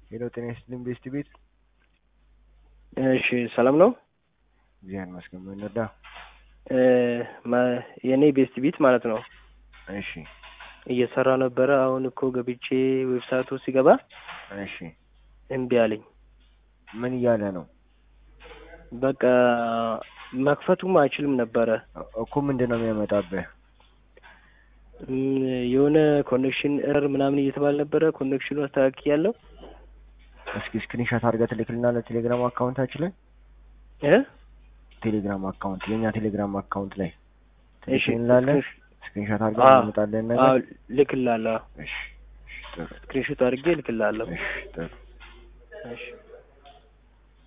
ሄሎ ጤና ይስጥልኝ ቤስት ቤት እሺ ሰላም ነው። እግዚአብሔር ይመስገን። ምን እንርዳ? የእኔ ቤስት ቢት ማለት ነው እሺ እየሰራ ነበረ። አሁን እኮ ገብቼ ዌብሳይቱ ሲገባ እሺ እምቢ አለኝ። ምን እያለ ነው በቃ መክፈቱም አይችልም ነበረ። እኮ ምንድን ነው የሚያመጣብህ? እም፣ የሆነ ኮኔክሽን ኤረር ምናምን እየተባለ ነበረ። ኮኔክሽኑ አስተካክያለሁ እስኪ ስክሪንሻት አድርገህ ትልክልና ለቴሌግራም አካውንታችን ላይ እ ቴሌግራም አካውንት የእኛ ቴሌግራም አካውንት ላይ እሺ ትልክልናለህ። ስክሪንሻት አድርገህ አዎ። እናመጣለን አዎ ነገር ልክላለሁ። እሺ እሺ ጥሩ ስክሪንሾት አድርጌ ልክላለሁ። እሺ ጥሩ እሺ